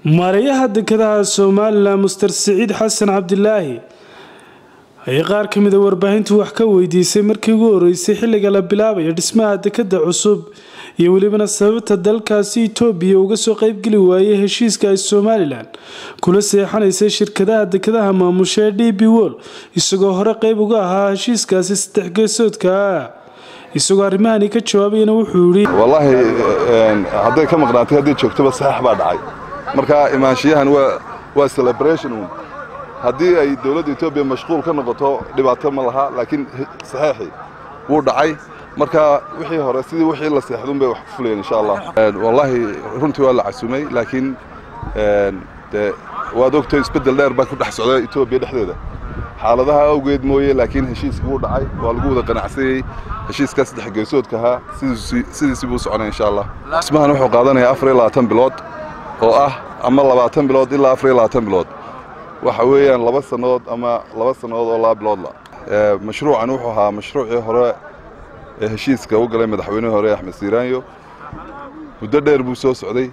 maarayaha dekedaha somalilan muster siciid xasan cabdilaahi ayaa qaar ka mida warbaahintu wax ka weydiisay markii ugu horeysay xilliga la bilaabaya dhismaha dekeda cusub iyo welibana sababta dalkaasi itoobiya uga soo qeybgeli waayay heshiiska ay somalilan kula seexanaysay shirkadaha dekedaha maamusha ee d b wol isagoo hore qeyb uga ahaa heshiiskaasi saddex geesoodka isagoo arrimahani ka jawaabayana wuxuu yidhi wallaahi hadday ka maqnaatay haddii joogtoba saxeex baa dhacay marka imaanshiyahan waa waa celebration un haddii ay dowladda etoobiya mashquul ka noqoto dhibaato ma laha laakiin saxeexii wuu dhacay marka wixii hore sidii wixii la seexdun bay wax ku fulayeen insha allah wallaahi runtii waa la casumay laakiin de waad ogtay isbeddel dheer baa ku dhex socda etoobiya dhexdeeda xaaladaha awgeed mooye laakiin heshiiskii wuu dhacay waa lagu wada qanacsanyey heshiiskaa saddex geesoodka ahaa sidiisii buu soconay insha allah dhismahan wuxuu qaadanayaa afar iyo labaatan bilood oo ah ama labaatan bilood ilaa afar iyo labaatan bilood waxa weeyaan laba sannadood ama laba sannadood oo laba biloodla mashruucan wuxuu ahaa mashruucii hore ee heshiiska u galay madaxweynihii hore axmed siiraanyo muddo dheer buu soo socday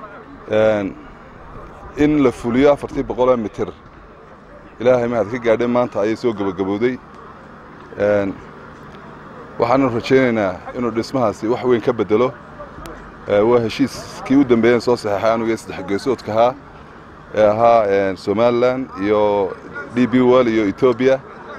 in la fuliyo afartii boqoloo mitir ilaahay mahad ka gaadhay maanta ayay soo gebagabowday waxaanu rajaynaynaa inuu dhismahaasi wax weyn ka bedelo waa heshiiskii u dambeeyeen soo saxeexay anugee saddex geesoodka ahaa ee ahaa somalilan iyo d b wol iyo etoobiya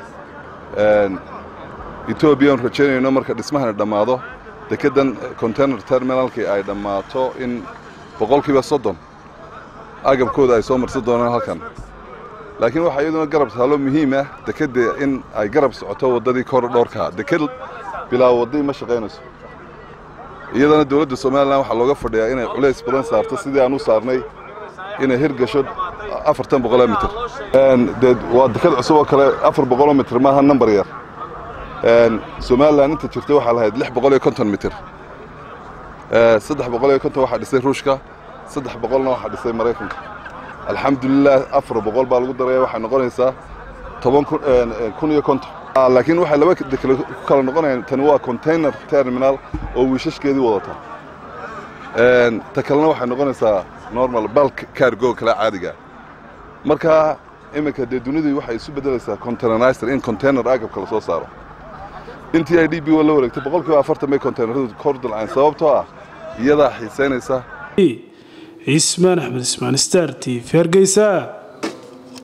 etoobiya aanu rajaynayno marka dhismahani dhammaado dekeddan container terminalkii ay dhammaato in boqolkiiba soddon agabkooda ay soo marsan doonaan halkan laakiin waxaa iyaduna garab taalo muhiim ah dekedda in ay garab socoto waddadii korodhoorka deked bilaa waddii ma shaqaynayso iyadana dowladda somalilan waxaa looga fadhiyaa inay culays badan saarto sidii aan u saarnay inay hirgasho afartan boqoloo mitir dee waa deked cusub oo kale afar boqoloo mitir maaha nambar yar somalilan inta jirta waxaa lahayd lix boqol iyo konton mitir saddex boqol iyo konton waxaa dhisay ruushka saddex boqolna waxaa dhisay maraykanka alxamdulilah afar boqol baa lagu daraya waxay noqonaysaa toban kun iyo konton laakiin waxay laba dekele ku kala noqonayaan tani waa container terminal oo wiishashkeedii wadata ta kalena waxay noqonaysaa normal balk cargo kale caadiga marka iminka dee dunidii waxay isu beddelaysaa containerizer in container agabka la soo saaro intii ay d b la wareegtay boqolkiiba afartan bay containeradu kor dalceen sababtoo ah iyadaa xiisaynaysa cismaan axmed ismaan star t v hargeysa